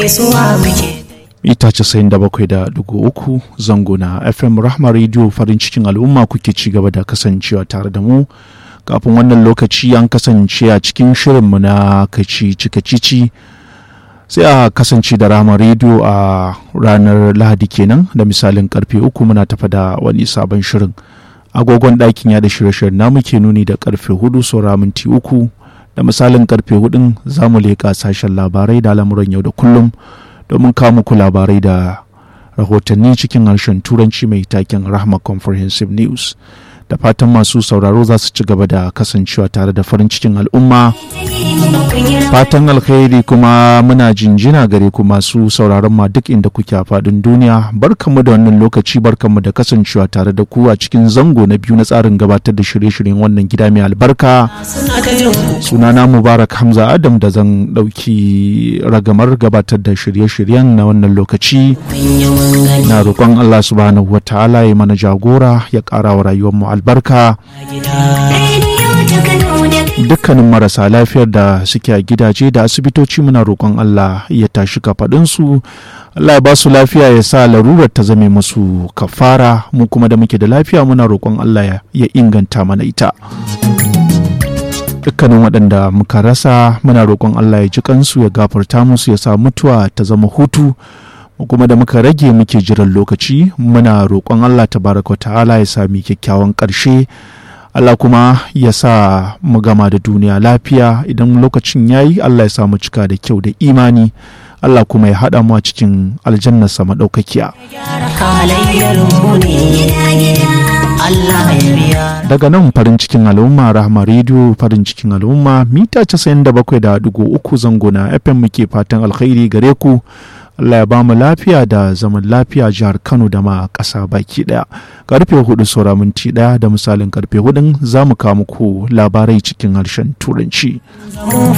gaisuwa muke ita casa'in da bakwai da dugu uku zango na fm rahma radio farin cikin al'umma kuke ci gaba da kasancewa tare da mu kafin wannan lokaci an kasance a cikin shirinmu na kaci cika cici sai a kasance da rahama radio a ranar lahadi kenan da misalin karfe uku muna tafa da wani sabon shirin agogon ɗakin ya da shirye-shiryen namu ke nuni da karfe hudu saura minti uku da misalin karfe hudun za mu leƙa sashen labarai da lamuran yau da kullum domin kawo muku labarai da rahotanni cikin harshen turanci mai taken rahma comprehensive news da fatan masu sauraro za su ci gaba da kasancewa tare da farin cikin al'umma fatan alkhairi kuma muna jinjina gare ku masu sauraron ma duk inda kuke a faɗin duniya barkanmu da wannan lokaci barkanmu da kasancewa tare da ku a cikin zango na biyu na tsarin gabatar da shirye-shiryen wannan gida mai albarka suna ta jin sunana mubarak hamza adam da zan ɗauki ragamar gabatar da shirye-shiryen na wannan lokaci mun yi mun gani na roƙon allah subhanahu wa ta'ala ya mana jagora ya ƙara wa rayuwarmu albarka a gida rediyo ta kano da dukkanin marasa lafiyar da suke a gidaje da asibitoci muna roƙon Allah ya tashi kafaɗinsu Allah ya ba su lafiya ya sa larurar ta zame musu kafara mu kuma da muke da lafiya muna roƙon Allah ya- ya inganta mana ita dukkanin waɗanda muka rasa muna roƙon Allah ya ji kansu ya gafarta musu ya sa mutuwa ta zama hutu mu kuma da muka rage muke jiran lokaci muna roƙon Allah tabaraka wa ta'ala ya sami kyakkyawan ƙarshe Allah kuma ya sa mu gama da duniya lafiya idan lokacin ya yi Allah ya sa mu cika da kyau da imani Allah kuma ya haɗa mu a cikin aljannarsa maɗaukakiya. gyara halayyar mu ne Allah ya biya Daga nan farin cikin al'umma Rahma Radio farin cikin al'umma mita 97.3 zango na FM muke fatan alkhairi gare ku. Allah ya ba mu lafiya da zaman lafiya jihar Kano da ma ƙasa baki ɗaya. Karfe hudu saura minti ɗaya da misalin karfe hudun za mu kawo muku labarai cikin harshen Turanci.